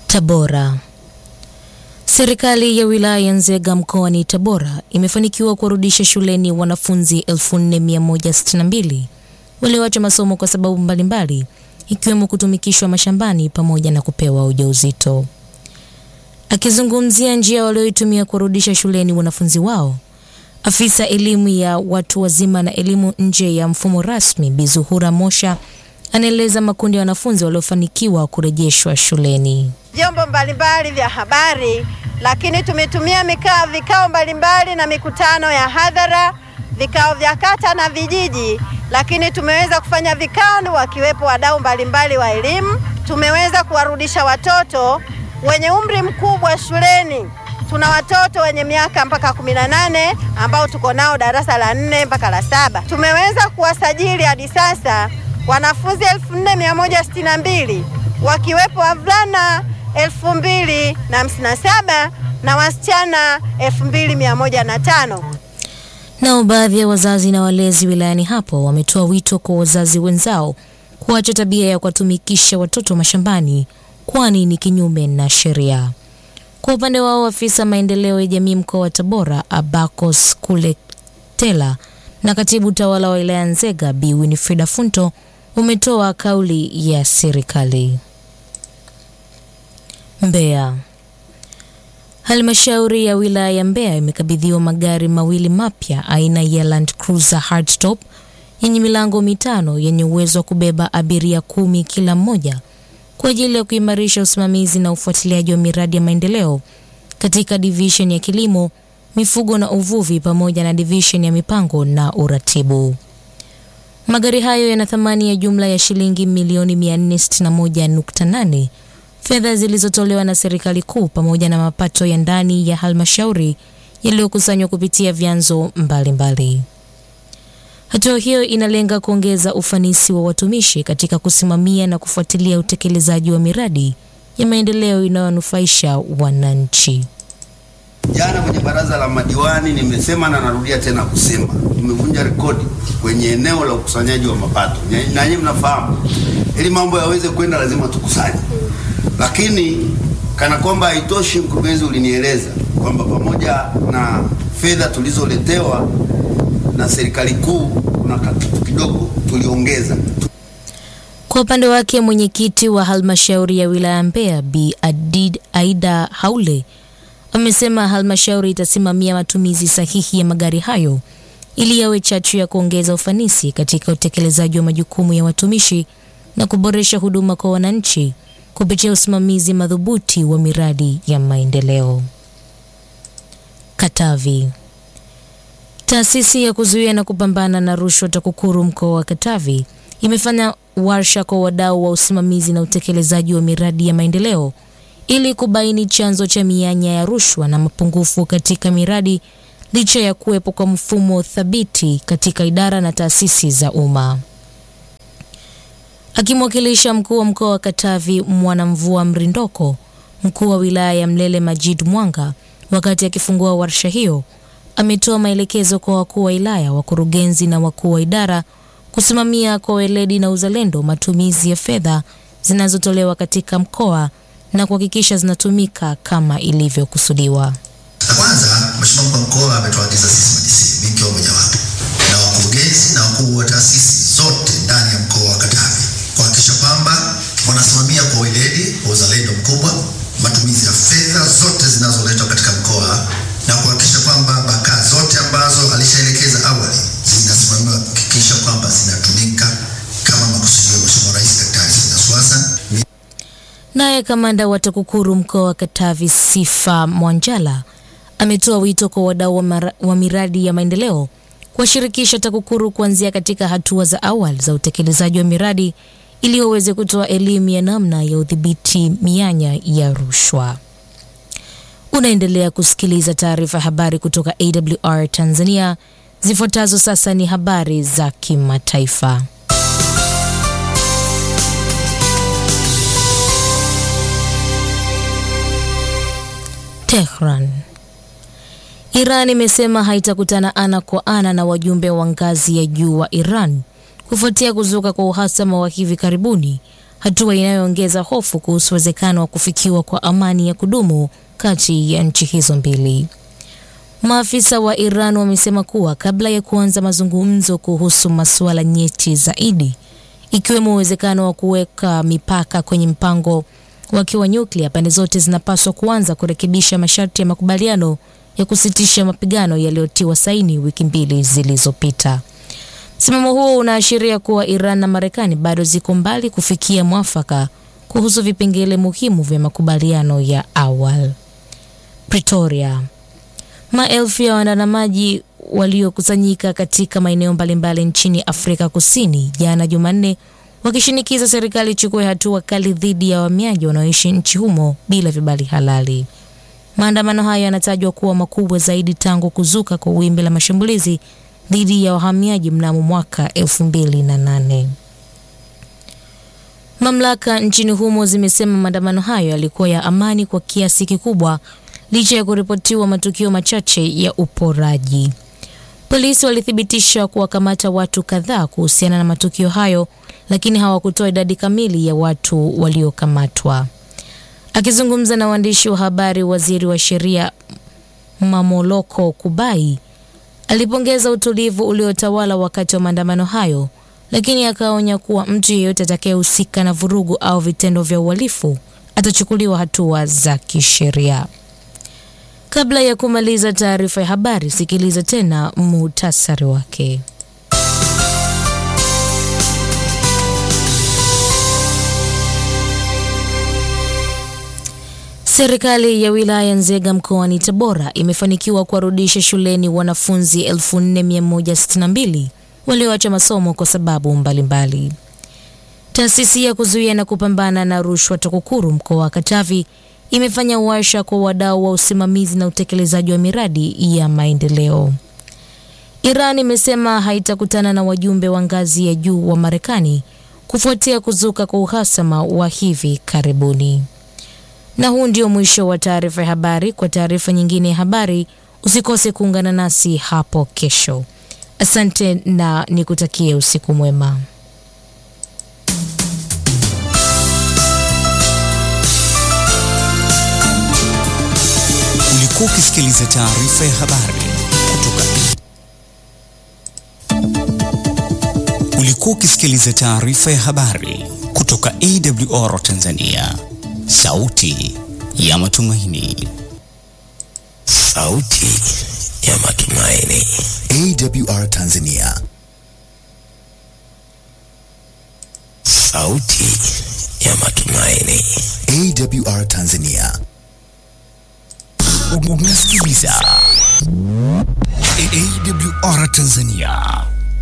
Tabora. Serikali ya wilaya ya Nzega mkoani Tabora imefanikiwa kuwarudisha shuleni wanafunzi 4162 walioacha masomo kwa sababu mbalimbali ikiwemo kutumikishwa mashambani pamoja na kupewa ujauzito. Akizungumzia njia walioitumia kuwarudisha shuleni wanafunzi wao, afisa elimu ya watu wazima na elimu nje ya mfumo rasmi Bi Zuhura Mosha anaeleza makundi ya wanafunzi waliofanikiwa kurejeshwa shuleni. vyombo mbalimbali vya habari, lakini tumetumia mikao, vikao mbalimbali na mikutano ya hadhara, vikao vya kata na vijiji, lakini tumeweza kufanya vikao wakiwepo wadau mbalimbali wa elimu. Tumeweza kuwarudisha watoto wenye umri mkubwa shuleni. Tuna watoto wenye miaka mpaka 18 ambao tuko nao darasa la nne mpaka la saba. Tumeweza kuwasajili hadi sasa wanafunzi 4162 wakiwepo wavulana 2057 na wasichana 2105. Nao baadhi ya wazazi na walezi wilayani hapo wametoa wito kwa wazazi wenzao kuacha tabia ya kuwatumikisha watoto mashambani kwani ni kinyume na sheria. Kwa upande wao, afisa maendeleo ya jamii mkoa wa Tabora Abacos Kuletela na katibu tawala wa wilaya Nzega Bi Winifrida Funto umetoa kauli ya serikali. Mbeya. Halmashauri ya wilaya ya Mbeya imekabidhiwa magari mawili mapya aina ya Land Cruiser Hardtop yenye milango mitano yenye uwezo wa kubeba abiria kumi kila mmoja kwa ajili ya kuimarisha usimamizi na ufuatiliaji wa miradi ya maendeleo katika division ya kilimo, mifugo na uvuvi pamoja na division ya mipango na uratibu. Magari hayo yana thamani ya jumla ya shilingi milioni 461.8 fedha zilizotolewa na serikali kuu pamoja na mapato ya ndani ya halmashauri yaliyokusanywa kupitia vyanzo mbalimbali. Hatua hiyo inalenga kuongeza ufanisi wa watumishi katika kusimamia na kufuatilia utekelezaji wa miradi ya maendeleo inayonufaisha wananchi. Jana kwenye baraza la madiwani nimesema na narudia tena kusema, tumevunja rekodi kwenye eneo la ukusanyaji wa mapato, na nyinyi mnafahamu, ili mambo yaweze kwenda lazima tukusanye. Lakini kana kwamba haitoshi, mkurugenzi, ulinieleza kwamba pamoja na fedha tulizoletewa na serikali kuu kuna kitu kidogo tuliongeza. Kwa upande wake mwenyekiti wa halmashauri ya wilaya Mbeya Bi Adid Aida Haule amesema halmashauri itasimamia matumizi sahihi ya magari hayo ili yawe chachu ya kuongeza ufanisi katika utekelezaji wa majukumu ya watumishi na kuboresha huduma kwa wananchi kupitia usimamizi madhubuti wa miradi ya maendeleo. Katavi. Taasisi ya kuzuia na kupambana na rushwa TAKUKURU mkoa wa Katavi imefanya warsha kwa wadau wa usimamizi na utekelezaji wa miradi ya maendeleo ili kubaini chanzo cha mianya ya rushwa na mapungufu katika miradi licha ya kuwepo kwa mfumo thabiti katika idara na taasisi za umma. Akimwakilisha mkuu wa mkoa wa Katavi Mwanamvua Mrindoko, mkuu wa wilaya ya Mlele Majid Mwanga wakati akifungua warsha hiyo ametoa maelekezo kwa wakuu wa wilaya, wakurugenzi na wakuu wa idara kusimamia kwa weledi na uzalendo matumizi ya fedha zinazotolewa katika mkoa na kuhakikisha zinatumika kama ilivyokusudiwa. La kwanza, Mheshimiwa mkuu wa mkoa ametuagiza sisi madisi mimi ikiwa mojawapo na wakurugenzi na wakuu wa taasisi zote ndani ya mkoa wa Katavi kuhakikisha kwamba wanasimamia kwa weledi, kwa uzalendo mkubwa matumizi ya fedha zote zinazoletwa katika mkoa na kuhakikisha kwamba baka zote ambazo alishaelekeza awali zinasimamiwa kuhakikisha kwamba zinatumika kama makusudio ya Mheshimiwa Rais Daktari Samia Suluhu Hassan. Naye kamanda wa TAKUKURU mkoa wa Katavi Sifa Mwanjala ametoa wito kwa wadau wa, mara- wa miradi ya maendeleo kuwashirikisha TAKUKURU kuanzia katika hatua za awali za utekelezaji wa miradi ili waweze kutoa elimu ya namna ya udhibiti mianya ya rushwa. Unaendelea kusikiliza taarifa ya habari kutoka AWR Tanzania. Zifuatazo sasa ni habari za kimataifa. Tehran. Iran imesema haitakutana ana kwa ana na wajumbe wa ngazi ya juu wa Iran kufuatia kuzuka kwa uhasama wa hivi karibuni hatua inayoongeza hofu kuhusu uwezekano wa kufikiwa kwa amani ya kudumu kati ya nchi hizo mbili. Maafisa wa Iran wamesema kuwa kabla ya kuanza mazungumzo kuhusu masuala nyeti zaidi, ikiwemo uwezekano wa kuweka mipaka kwenye mpango wake wa nyuklia, pande zote zinapaswa kuanza kurekebisha masharti ya makubaliano ya kusitisha mapigano yaliyotiwa saini wiki mbili zilizopita. Msimamo huo unaashiria kuwa Iran na Marekani bado ziko mbali kufikia mwafaka kuhusu vipengele muhimu vya makubaliano ya awali. Pretoria. Maelfu ya waandamanaji waliokusanyika katika maeneo mbalimbali nchini Afrika Kusini jana Jumanne wakishinikiza serikali ichukue hatua kali dhidi ya wahamiaji wanaoishi nchi humo bila vibali halali. Maandamano hayo yanatajwa kuwa makubwa zaidi tangu kuzuka kwa wimbi la mashambulizi dhidi ya wahamiaji mnamo mwaka 2008. Mamlaka nchini humo zimesema maandamano hayo yalikuwa ya amani kwa kiasi kikubwa licha ya kuripotiwa matukio machache ya uporaji. Polisi walithibitisha kuwakamata watu kadhaa kuhusiana na matukio hayo, lakini hawakutoa idadi kamili ya watu waliokamatwa. Akizungumza na waandishi wa habari, waziri wa sheria Mamoloko Kubai alipongeza utulivu uliotawala wakati wa maandamano hayo, lakini akaonya kuwa mtu yeyote atakayehusika na vurugu au vitendo vya uhalifu atachukuliwa hatua za kisheria. Kabla ya kumaliza taarifa ya habari, sikiliza tena muhtasari wake. Serikali ya wilaya Nzega mkoani Tabora imefanikiwa kuwarudisha shuleni wanafunzi 4162 walioacha masomo kwa sababu mbalimbali. Taasisi ya kuzuia na kupambana na rushwa TAKUKURU mkoa wa Katavi imefanya warsha kwa wadau wa usimamizi na utekelezaji wa miradi ya maendeleo. Iran imesema haitakutana na wajumbe wa ngazi ya juu wa Marekani kufuatia kuzuka kwa uhasama wa hivi karibuni. Na huu ndio mwisho wa taarifa ya habari. Kwa taarifa nyingine ya habari, usikose kuungana nasi hapo kesho. Asante na nikutakie usiku mwema. Ulikuwa ukisikiliza taarifa ya habari kutoka Ulikuwa ukisikiliza taarifa ya habari kutoka AWR Tanzania, sauti ya matumaini. Sauti ya matumaini. AWR Tanzania. Sauti ya matumaini. AWR Tanzania. Unasikiliza AWR Tanzania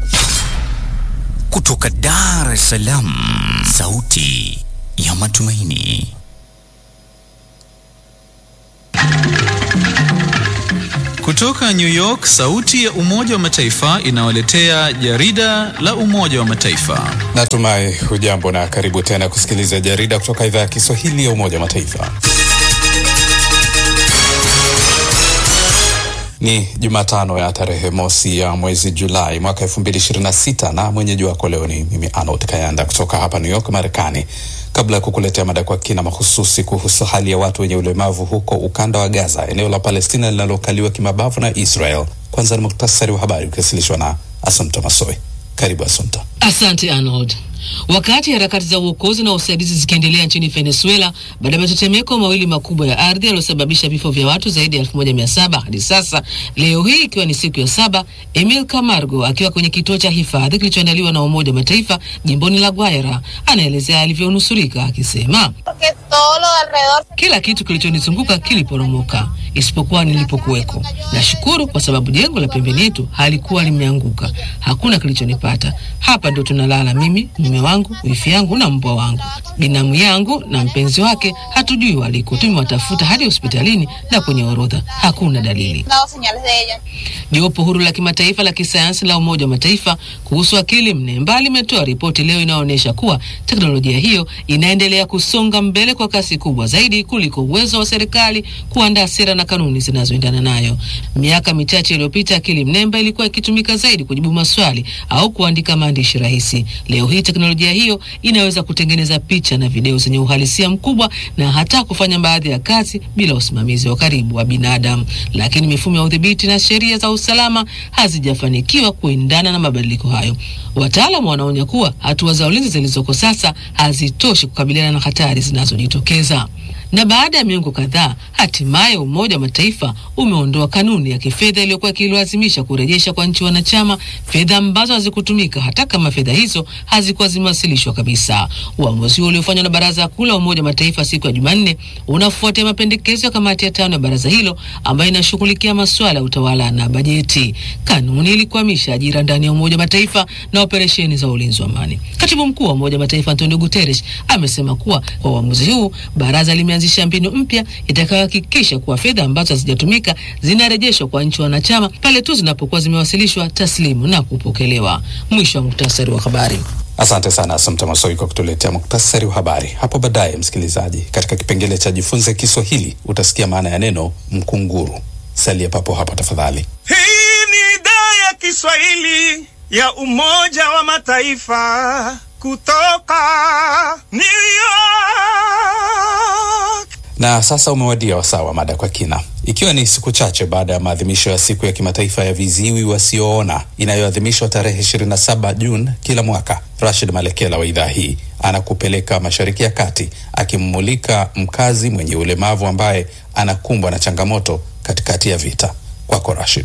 kutoka Dar es Salaam, sauti ya matumaini. Kutoka New York, sauti ya Umoja wa Mataifa inawaletea jarida la Umoja wa Mataifa. Natumai hujambo na karibu tena kusikiliza jarida kutoka idhaa ya Kiswahili ya Umoja wa Mataifa. Ni Jumatano ya tarehe mosi ya mwezi Julai mwaka 2026 na mwenyeji wako leo ni mimi Arnold Kayanda kutoka hapa New York, Marekani. Kabla ya kukuletea mada kwa kina mahususi kuhusu hali ya watu wenye ulemavu huko ukanda wa Gaza, eneo la Palestina linalokaliwa kimabavu na Israel, kwanza ni muktasari wa habari ukiwasilishwa na Asumta Masoi. Karibu Asumta. Asante Arnold. Wakati harakati za uokozi na usaidizi zikiendelea nchini Venezuela baada ya matetemeko mawili makubwa ya ardhi yaliyosababisha vifo vya watu zaidi ya 1700 hadi sasa, leo hii ikiwa ni siku ya saba, Emil Camargo akiwa kwenye kituo cha hifadhi kilichoandaliwa na Umoja wa Mataifa jimboni La Guaira anaelezea alivyonusurika akisema, kila kitu kilichonizunguka kiliporomoka isipokuwa nilipokuweko. Nashukuru kwa sababu jengo la pembeni yetu halikuwa limeanguka, hakuna kilichonipata. Hapa ndo tunalala mimi, mume wangu, wifi yangu na mbwa wangu. Binamu yangu na mpenzi wake hatujui waliko, tumewatafuta hadi hospitalini na kwenye orodha hakuna dalili. Jopo huru la kimataifa la kisayansi la Umoja wa Mataifa kuhusu akili mnemba limetoa ripoti leo inayoonyesha kuwa teknolojia hiyo inaendelea kusonga mbele kwa kasi kubwa zaidi kuliko uwezo wa serikali kuandaa sera na na kanuni zinazoendana nayo. Miaka michache iliyopita, akili mnemba ilikuwa ikitumika zaidi kujibu maswali au kuandika maandishi rahisi. Leo hii teknolojia hiyo inaweza kutengeneza picha na video zenye uhalisia mkubwa na hata kufanya baadhi ya kazi bila usimamizi wa karibu wa binadamu, lakini mifumo ya udhibiti na sheria za usalama hazijafanikiwa kuendana na mabadiliko hayo. Wataalamu wanaonya kuwa hatua za ulinzi zilizoko sasa hazitoshi kukabiliana na hatari zinazojitokeza. Na baada ya miongo kadhaa, hatimaye Umoja wa Mataifa umeondoa kanuni ya kifedha iliyokuwa ikilazimisha kurejesha kwa nchi wanachama fedha ambazo hazikutumika hata kama fedha hizo hazikuwa zimewasilishwa kabisa. Uamuzi huo uliofanywa na Baraza Kuu la Umoja wa Mataifa siku ya Jumanne unafuatia mapendekezo ya kamati ya tano ya baraza hilo ambayo inashughulikia masuala ya utawala na bajeti. Kanuni ilikwamisha ajira ndani ya Umoja wa Mataifa na operesheni za ulinzi wa amani. Katibu mkuu wa Umoja wa Mataifa Antonio Guterres amesema kuwa kwa uamuzi huu baraza limeanzisha mbinu mpya itakayohakikisha kuwa fedha ambazo hazijatumika zinarejeshwa kwa nchi wanachama pale tu zinapokuwa zimewasilishwa taslimu na kupokelewa. Mwisho wa muktasari wa habari. Asante sana Asumta Masoi kwa kutuletea muktasari wa habari. Hapo baadaye, msikilizaji, katika kipengele cha jifunze Kiswahili utasikia maana ya neno mkunguru. Salia papo hapo tafadhali. Hii ni idhaa ya Kiswahili ya Umoja wa Mataifa kutoka New York. Na sasa umewadia wasaa wa mada kwa kina, ikiwa ni siku chache baada ya maadhimisho ya siku ya kimataifa ya viziwi wasioona inayoadhimishwa tarehe 27 Juni kila mwaka. Rashid Malekela wa idhaa hii anakupeleka Mashariki ya Kati akimmulika mkazi mwenye ulemavu ambaye anakumbwa na changamoto katikati ya vita. Kwako Rashid.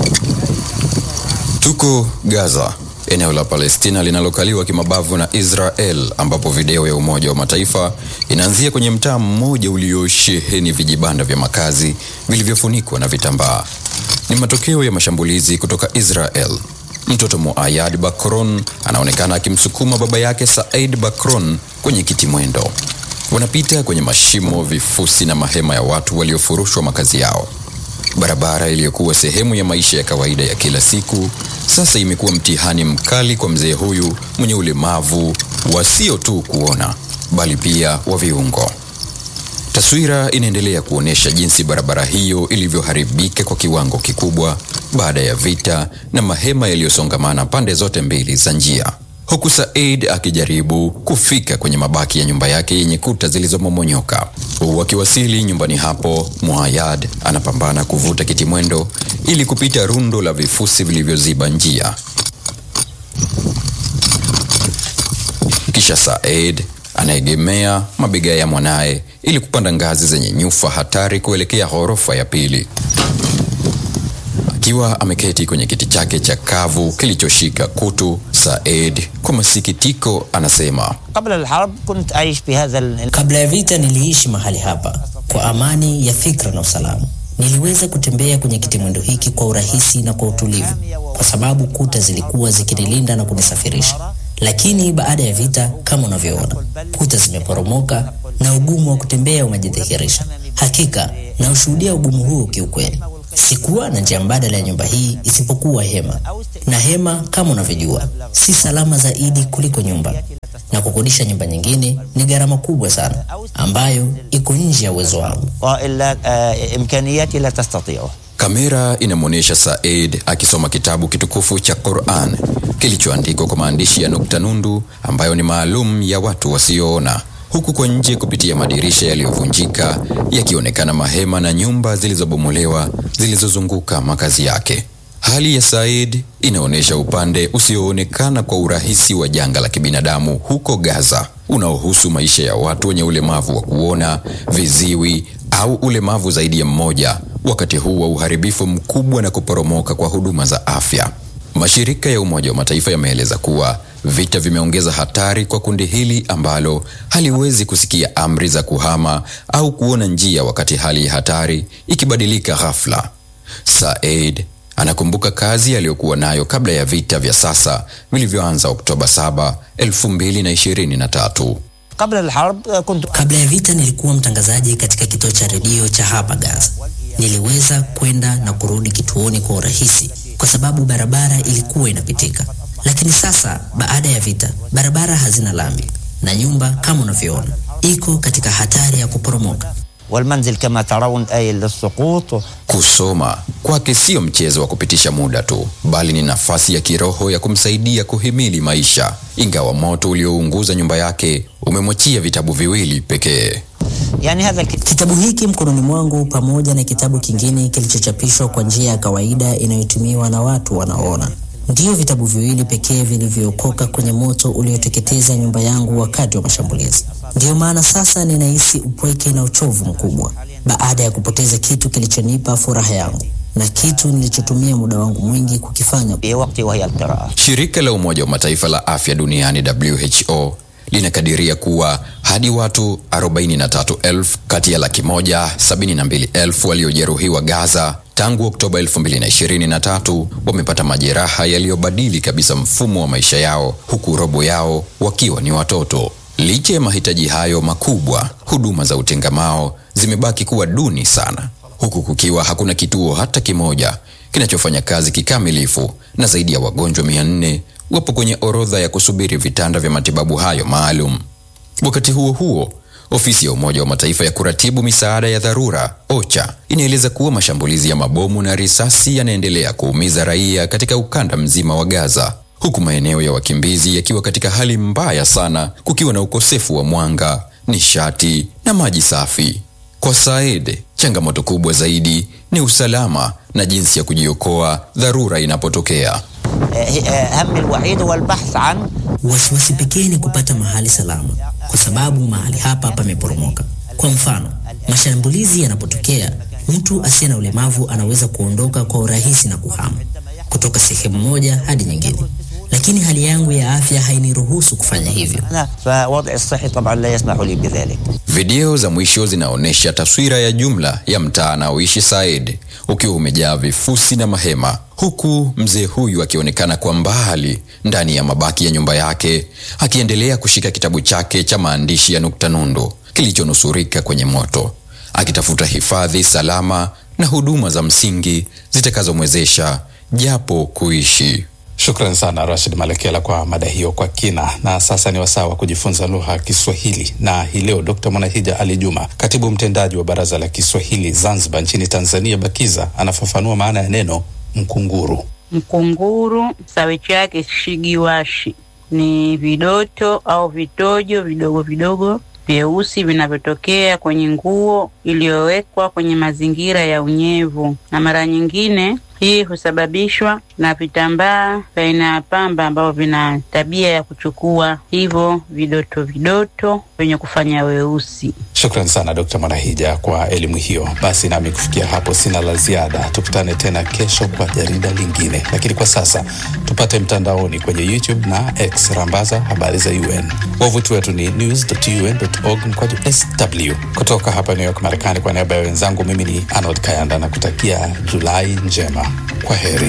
Tuko Gaza, eneo la Palestina linalokaliwa kimabavu na Israel, ambapo video ya Umoja wa Mataifa inaanzia kwenye mtaa mmoja uliosheheni vijibanda vya makazi vilivyofunikwa na vitambaa. Ni matokeo ya mashambulizi kutoka Israel. Mtoto Muayad Bakron anaonekana akimsukuma baba yake Said Bakron kwenye kiti mwendo. Wanapita kwenye mashimo, vifusi na mahema ya watu waliofurushwa makazi yao. Barabara iliyokuwa sehemu ya maisha ya kawaida ya kila siku sasa imekuwa mtihani mkali kwa mzee huyu mwenye ulemavu wa sio tu kuona bali pia wa viungo. Taswira inaendelea kuonyesha jinsi barabara hiyo ilivyoharibika kwa kiwango kikubwa baada ya vita na mahema yaliyosongamana pande zote mbili za njia, huku Said akijaribu kufika kwenye mabaki ya nyumba yake yenye kuta zilizomomonyoka. Wakiwasili nyumbani hapo, Muayad anapambana kuvuta kiti mwendo ili kupita rundo la vifusi vilivyoziba njia. Kisha Said anaegemea mabega ya mwanaye ili kupanda ngazi zenye nyufa hatari kuelekea ghorofa ya pili. Akiwa ameketi kwenye kiti chake cha kavu kilichoshika kutu, Said kwa masikitiko anasema, kabla ya vita niliishi mahali hapa kwa amani ya fikra na usalama. Niliweza kutembea kwenye kitimwendo hiki kwa urahisi na kwa utulivu, kwa sababu kuta zilikuwa zikinilinda na kunisafirisha. Lakini baada ya vita, kama unavyoona, kuta zimeporomoka na ugumu wa kutembea umejidhihirisha. Hakika na ushuhudia ugumu huu kiukweli. Sikuwa na njia mbadala ya nyumba hii isipokuwa hema, na hema kama unavyojua si salama zaidi kuliko nyumba, na kukodisha nyumba nyingine ni gharama kubwa sana ambayo iko nje ya uwezo wangu. Kamera inamwonyesha Said akisoma kitabu kitukufu cha Quran kilichoandikwa kwa maandishi ya nukta nundu ambayo ni maalum ya watu wasioona, huku kwa nje kupitia madirisha yaliyovunjika yakionekana mahema na nyumba zilizobomolewa zilizozunguka makazi yake. Hali ya Said inaonyesha upande usioonekana kwa urahisi wa janga la kibinadamu huko Gaza unaohusu maisha ya watu wenye ulemavu wa kuona, viziwi au ulemavu zaidi ya mmoja, wakati huu wa uharibifu mkubwa na kuporomoka kwa huduma za afya. Mashirika ya Umoja wa Mataifa yameeleza kuwa vita vimeongeza hatari kwa kundi hili ambalo haliwezi kusikia amri za kuhama au kuona njia wakati hali ya hatari ikibadilika ghafla. Said anakumbuka kazi aliyokuwa nayo kabla ya vita vya sasa vilivyoanza Oktoba 7, 2023. Kabla ya vita nilikuwa mtangazaji katika kituo cha redio cha hapa Gaza. Niliweza kwenda na kurudi kituoni kwa urahisi kwa sababu barabara ilikuwa inapitika. Lakini sasa baada ya vita, barabara hazina lami na nyumba kama unavyoona iko katika hatari ya kuporomoka. والمنزل كما ترون آية للسقوط Kusoma kwake sio mchezo wa kupitisha muda tu, bali ni nafasi ya kiroho ya kumsaidia kuhimili maisha. Ingawa moto uliounguza nyumba yake umemwachia vitabu viwili pekee. يعني هذا Kitabu hiki mkononi mwangu pamoja na kitabu kingine kilichochapishwa kwa njia ya kawaida inayotumiwa na watu wanaoona ndiyo vitabu viwili pekee vilivyookoka kwenye moto ulioteketeza nyumba yangu wakati wa mashambulizi. Ndiyo maana sasa ninahisi upweke na uchovu mkubwa baada ya kupoteza kitu kilichonipa furaha yangu na kitu nilichotumia muda wangu mwingi kukifanya. في وقتي وهي القراءة Shirika la Umoja wa Mataifa la Afya Duniani WHO linakadiria kuwa hadi watu 43,000 kati ya laki moja 72,000 waliojeruhiwa Gaza tangu Oktoba 2023 wamepata majeraha yaliyobadili kabisa mfumo wa maisha yao, huku robo yao wakiwa ni watoto. Licha ya mahitaji hayo makubwa, huduma za utengamao zimebaki kuwa duni sana, huku kukiwa hakuna kituo hata kimoja kinachofanya kazi kikamilifu na zaidi ya wagonjwa 400 wapo kwenye orodha ya kusubiri vitanda vya matibabu hayo maalum. Wakati huo huo, ofisi ya Umoja wa Mataifa ya kuratibu misaada ya dharura OCHA inaeleza kuwa mashambulizi ya mabomu na risasi yanaendelea kuumiza raia katika ukanda mzima wa Gaza, huku maeneo ya wakimbizi yakiwa katika hali mbaya sana, kukiwa na ukosefu wa mwanga, nishati na maji safi. Kwa Said, changamoto kubwa zaidi ni usalama na jinsi ya kujiokoa dharura inapotokea. هم الوحيد هو البحث عن Wasiwasi pekee ni kupata mahali salama, kwa sababu mahali hapa pameporomoka. Kwa mfano, mashambulizi yanapotokea, mtu asiye na ulemavu anaweza kuondoka kwa urahisi na kuhama kutoka sehemu moja hadi nyingine, lakini hali yangu ya afya hainiruhusu kufanya hivyo. أنا فوضعي الصحي طبعا لا يسمح لي بذلك Video za mwisho zinaonyesha taswira ya jumla ya mtaa anaoishi Said ukiwa umejaa vifusi na mahema, huku mzee huyu akionekana kwa mbali ndani ya mabaki ya nyumba yake akiendelea kushika kitabu chake cha maandishi ya nukta nundu kilichonusurika kwenye moto, akitafuta hifadhi salama na huduma za msingi zitakazomwezesha japo kuishi. Shukran sana Rashid Malekela kwa mada hiyo kwa kina. Na sasa ni wasaa wa kujifunza lugha ya Kiswahili, na hii leo Dkt Mwanahija Ali Juma, katibu mtendaji wa Baraza la Kiswahili Zanzibar nchini Tanzania, BAKIZA, anafafanua maana ya neno mkunguru. Mkunguru sawichi yake shigiwashi ni vidoto au vitojo vidogo vidogo vyeusi vinavyotokea kwenye nguo iliyowekwa kwenye mazingira ya unyevu, na mara nyingine hii husababishwa na vitambaa vya aina ya pamba ambavyo vina tabia ya kuchukua hivyo vidoto vidoto vyenye kufanya weusi. Shukran sana Dkt Mwanahija kwa elimu hiyo. Basi nami kufikia hapo sina la ziada, tukutane tena kesho kwa jarida lingine, lakini kwa sasa tupate mtandaoni kwenye YouTube na X, rambaza habari za UN. Wavuti wetu ni news.un.org mkwaju sw. Kutoka hapa New York, Marekani, kwa niaba ya wenzangu, mimi ni Arnold Kayanda na kutakia Julai njema. Kwa heri.